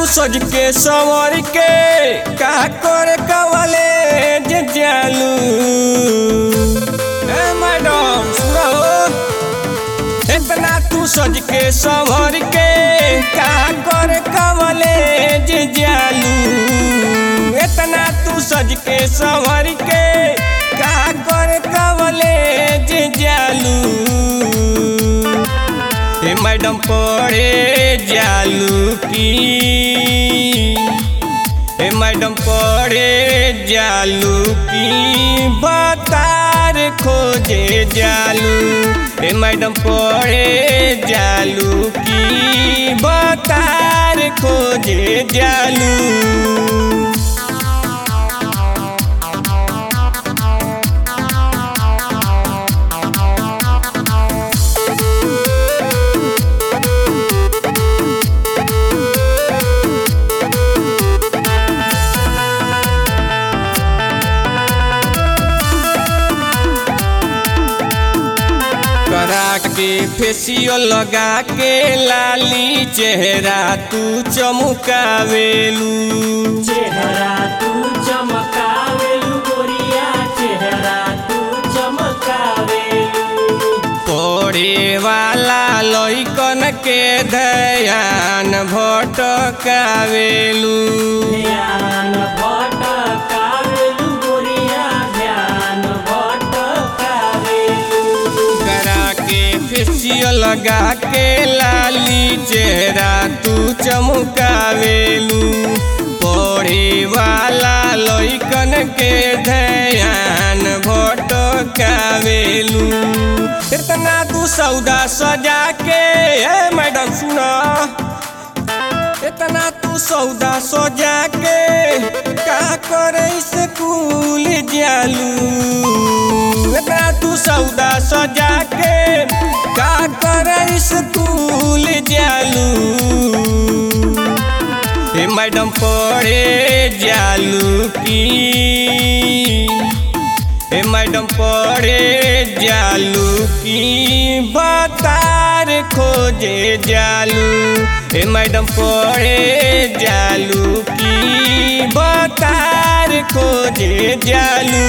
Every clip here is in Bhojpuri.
सज के संवर के का कर कवले जे जालू ए मैडम सुनो इतना तू सज के संवर के का कर कवले जे जालू इतना तू सज के संवर के का कर कवले जे जालू ए मैडम पढ़े जालू की ए मैडम पढ़े जालू की बतार खोजे जालू ए मैडम पढ़े जालू की बतार खोजे जालू करा के फेसियल लगा के लाली चेहरा तू चमकावेलू चेहरा तू चमकावेलू गोरिया चेहरा तू चमकावेलू पढ़े वाला लइकन के ध्यान भटकावेलू ध्यान भटकावेलू गोरिया ध्यान भटकावेलू करा के फेसियल लगा के लाली चेहरा तू चमकावेलू पढ़े वाला लइकन के ध्यान भटकावेलू इतना तू सौदा सजा के ए मैडम सुना इतना तू सौदा सजा के का करे स्कूल जालू इतना तू सौदा सजा के का करे स्कूल जालू ए मैडम पढ़े जालू की ए मैडम पढ़े जालू की बतार खोजे जालू ए मैडम पढ़े जालू की बतार खोजे जालू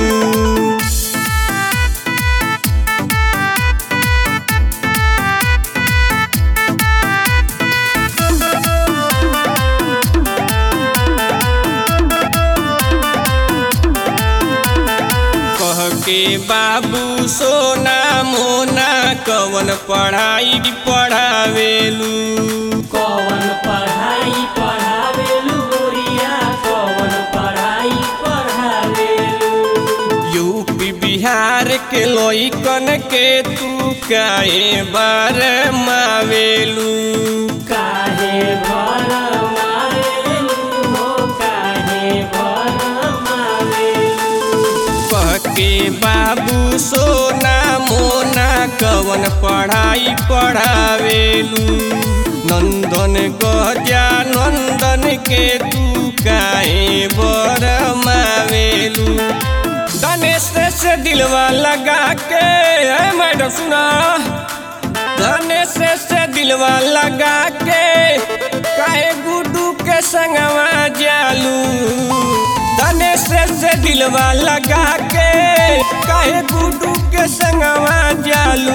कह के बाबू सोना मोना कवन पढ़ाई पढ़ावेलू कौन पढ़ाई पढ़ावेलू गोरिया कौन पढ़ाई पढ़ावेलू यूपी बिहार के लइकन के तू काहे बार मावेलू काहे भर मावेलू हो काहे भर मावेलू कह के बाबू सोना मोना कवन पढ़ाई पढ़ावेलू नंदन गजा नंदन के तू काहे बर मावेलू गणेश से दिलवा लगा के ए मैडम सुना गणेश से दिलवा लगा के काहे गुड्डू के संगवा जालू गणेश से दिलवा लगा के काहे गुड्डू के संगवा जालू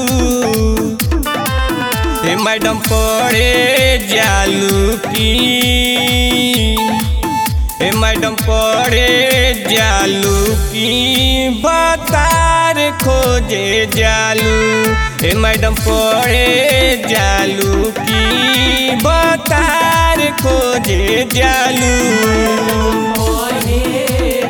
ए मैडम पढ़े जालू की ए मैडम पढ़े जालू की बतार खोजे जालू ए मैडम पढ़े जालू की बतार खोजे जालू मोहे